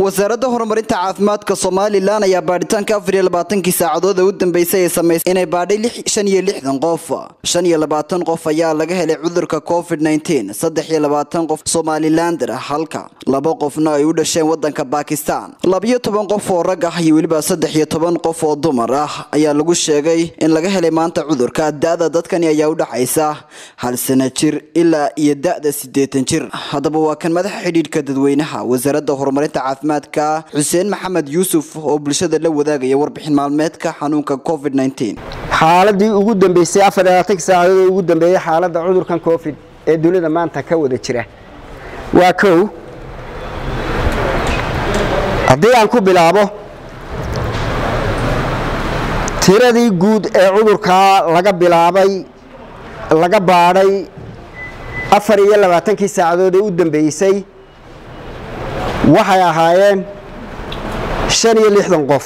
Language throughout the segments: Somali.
wasaaradda horumarinta caafimaadka somalilan ayaa baadhitaanka afar iyo labaatankii saacadood ee u dambeysay ay samaysay inay baadhay shan iyo lixdan qof shan iyo labaatan qof ayaa laga helay cudurka covid nneteen saddex iyo labaatan qof somalilander halka laba qofna ay u dhasheen wadanka bakistan labiyo toban qof oo rag ah iyo weliba saddex iyo toban qof oo dumar ah ayaa lagu sheegay in laga helay maanta cudurka da-da dadkani ayaa u dhaxaysa hal sana jir ilaa iyo da-da sideetan jir haddaba waa kan madaxa xidhiidhka dadweynaha wasaaradda horumarinta caafimaadka xuseen maxamed yuusuf oo bulshada la wadaagaya warbixin maalmeedka xanuunka covid nneteen xaaladii ugu dambeysay afar iyo labaatanka saacadood ugu dambeeyey xaaladda cudurkan covid ee dunida maanta ka wada jira waa kow haddii aan ku bilaabo tiradii guud ee cudurkaa laga bilaabay laga baadhay afar iyo labaatankii saacadood ee u dambeysay waxay ahaayeen shan iyo lixdan qof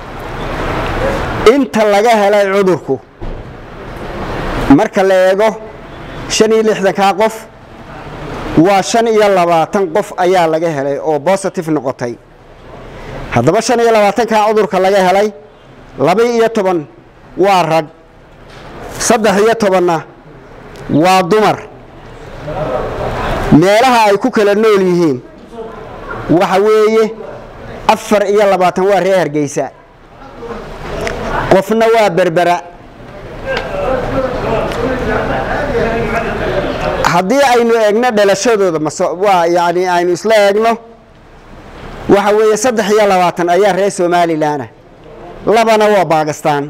inta laga helay cudurku marka la eego shan iyo lixdankaa qof waa shan iyo labaatan qof ayaa laga helay oo bositive noqotay haddaba shan iyo labaatankaa cudurka laga helay laba iyo toban waa rag saddex iyo tobanna waa dumar meelaha ay ku kala nool yihiin waxa weeye afar iyo labaatan waa reer hargeysa qofna waa berbera haddii aynu eegno dhalashadooda waa yani aynu isla eegno waxa weeye saddex iyo labaatan ayaa reer somalilanah labana waa bakistan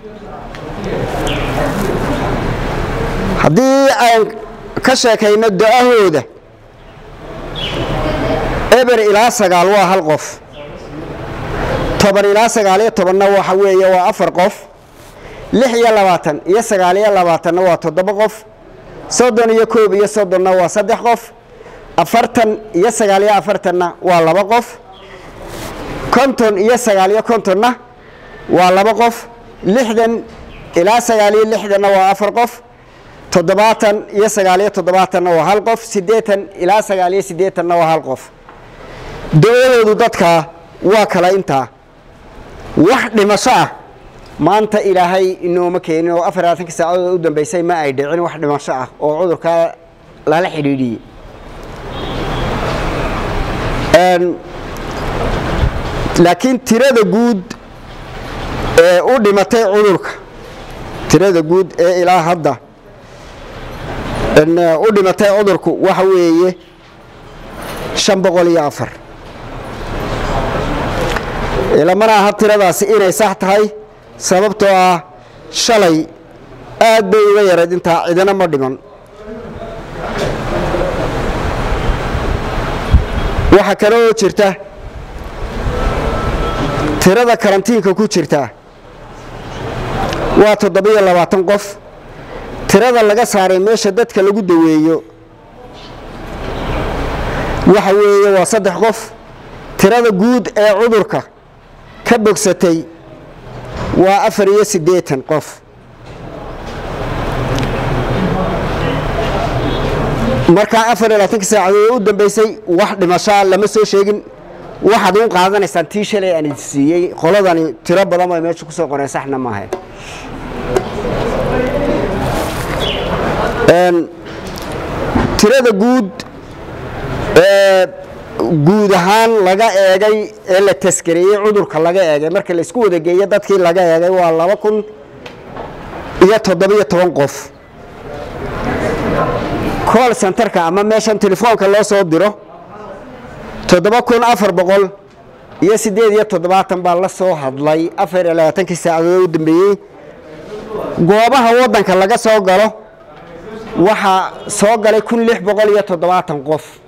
haddii aan ka sheekayno da-ahooda eber ilaa sagaal waa hal qof toban ilaa sagaal iyo tobanna waxa weeye waa afar qof lix iyo labaatan iyo sagaal iyo labaatanna waa toddoba qof soddon iyo koob iyo soddonna waa saddex qof afartan iyo sagaal iyo afartanna waa laba qof konton iyo sagaal iyo kontonna waa laba qof lixdan ilaa sagaal iyo lixdanna waa afar qof toddobaatan iyo sagaal iyo toddobaatanna waa hal qof siddeetan ilaa sagaal iyo siddeetanna waa hal qof da-adoodu dadkaa waa kala intaa wax dhimasho ah maanta ilaahay inooma keenin oo afar labaatanka saacadood u dambeysay ma ay dhicin wax dhimasho ah oo cudurkaa lala xidhiidhiyey laakiin tirada guud ee u dhimatay cudurka tirada guud ee ilaa hadda u dhimatay cudurku waxa weeye shan boqol iyo afar ilamana aha tiradaasi inay sax tahay sababtoo ah shalay aad bay uga yarayd intaa cidina ma dhiman waxaa kale oo jirta tirada karantiinka ku jirta waa toddobiyo labaatan qof tirada laga saaray meesha dadka lagu daweeyo waxa weeye waa saddex qof tirada guud ee cudurka ka bogsatay waa afar iyo siddeetan qof markaa afar iyo labaatanka saacadood u dambeysay wax dhimashaa lama soo sheegin waxaad u qaadanaysaan tii shalay aan siiyey qoladani tiro badan bay meesha ku soo qoreen saxna maaha tirada guud ee guud ahaan laga eegay ee la taskareeyey cudurka laga eegay marka la isku wada geeyo dadkii laga eegay waa laba kun iyo toddobiyo toban qof call centerka ama meeshan telefoonka loo soo diro toddoba kun afar boqol iyo siddeed iyo toddobaatan baa la soo hadlay afar iyo labaatankii saacadood u dambeeyey goobaha waddanka laga soo galo waxaa soo galay kun lix boqol iyo toddobaatan qof